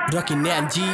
Rocky नैन जी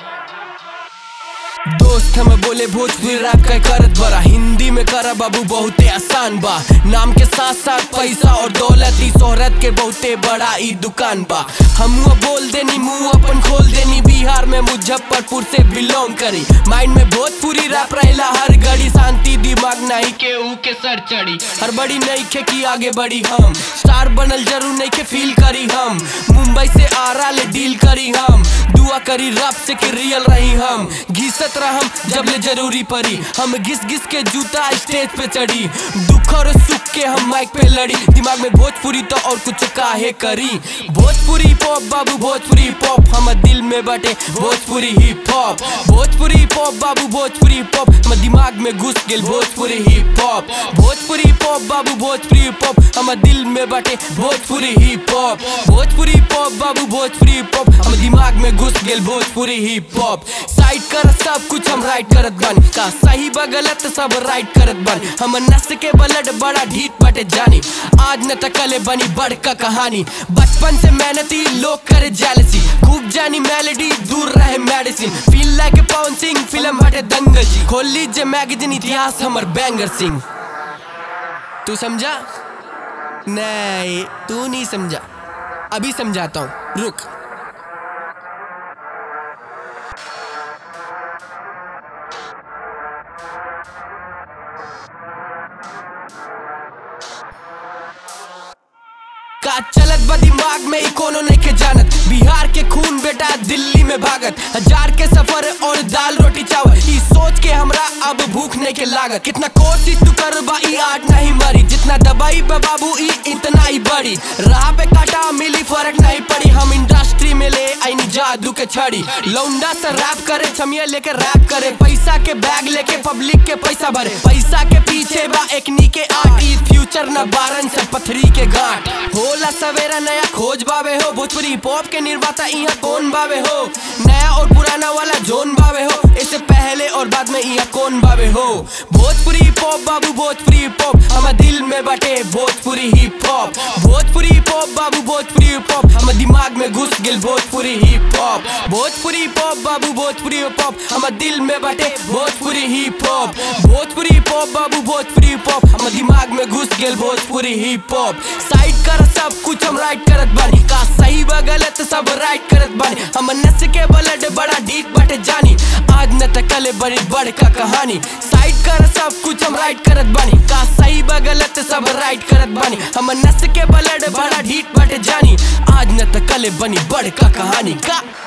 दोस्त हमें बोले भोजपुरी रैप का करत बड़ा हिंदी में करा बाबू बहुते आसान बा नाम के साथ साथ पैसा और दौलत ई शोहरत के बहुते बड़ा ई दुकान बा हम बोल देनी मुंह अपन खोल देनी बिहार में मुजफ्फरपुर से बिलोंग करी माइंड में भोजपुरी रैप रहेला हर घड़ी शांति दिमाग नहीं के ऊ के सर चढ़ी हर बड़ी नहीं खे की आगे बढ़ी हम स्टार बनल जरूर नहीं के फील करी हम मुंबई से आरा ले डील करी हम दुआ करी रब से कि रियल रही हम घिसत रहम जब ले जरूरी पड़ी हम घिस घिस के जूता स्टेज पे चढ़ी दुख और सुख के हम माइक पे लड़ी दिमाग में भोजपुरी तो और कुछ काहे करी भोजपुरी पॉप बाबू भोजपुरी पॉप हम दिल में बटे Bhojpuri hip hop Bhojpuri pop बाबू भोजपुरी पॉप हम दिमाग में घुस गेल Bhojpuri hip hop Bhojpuri pop बाबू भोजपुरी पॉप हम दिल में बटे Bhojpuri hip hop Bhojpuri pop बाबू भोजपुरी पॉप हम दिमाग में घुस गेल भोजपुरी हिप हॉप साइड कर सब कुछ हम राइट करत बन का सही ब गलत सब राइट करत बन हम नस के ब्लड बड़ा ढीठ बटे जानी आज न तकले बनी बड़का कहानी बचपन से मेहनती लोग करे जेलसी खूब जानी मेलोडी दूर रहे medicine feel like Pawan Singh film हटे दंगल जी खोल लीजिए मैगजीन इतिहास हमर बैंगर सिंह तू समझा नहीं तू नहीं समझा अभी समझाता हूँ रुक का चलत बा दिमाग में ई कोनो नहीं के जानत बिहार के खून बेटा दिल्ली में भागत हजार के सफर और दाल रोटी चावल ई सोच के हमरा अब भूख नहीं के लागत कितना कोशिश तू कर बा ई आट नहीं मरी जितना दबाई पे बाबू ई इतना ही बड़ी राह पे काटा मिली फर्क नहीं पड़ी हम इंडस्ट्री में ले आईनी जादू के छड़ी लौंडा से रैप करे छमिया लेके रैप करे पैसा के बैग लेके पब्लिक के पैसा भरे पैसा के पीछे बा एकनी के आट ई फ्यूचर न बारन से पथरी के गांठ होला सवेरा नया खोज बावे हो भोजपुरी पॉप के निर्माता यहाँ कौन बावे हो नया और पुराना वाला जोन बावे हो इससे पहले और बाद में यहाँ कौन बावे हो भोजपुरी पॉप बाबू भोजपुरी पॉप हम दिल में बटे Bhojpuri hip hop Bhojpuri pop बाबू भोजपुरी पॉप हम दिमाग में घुस गेल Bhojpuri hip hop Bhojpuri pop बाबू भोजपुरी पॉप हम दिल में बटे Bhojpuri hip hop Bhojpuri pop बाबू भोजपुरी पॉप हम दिमाग में घुस गेल भोजपुरी हिप हॉप साइड कर सब कुछ हम राइट करत बानी का सही व गलत सब राइट करत बानी हम नस के ब्लड बड़ा डीप बटे जानी आज न तकले बड़ी बड़का कहानी साइड कर सब कुछ हम राइट करत बानी का सही व गलत सब राइट करत बानी हम नस के ब्लड बड़ा डीप बटे जानी आज न तकले बनी बड़का कहानी का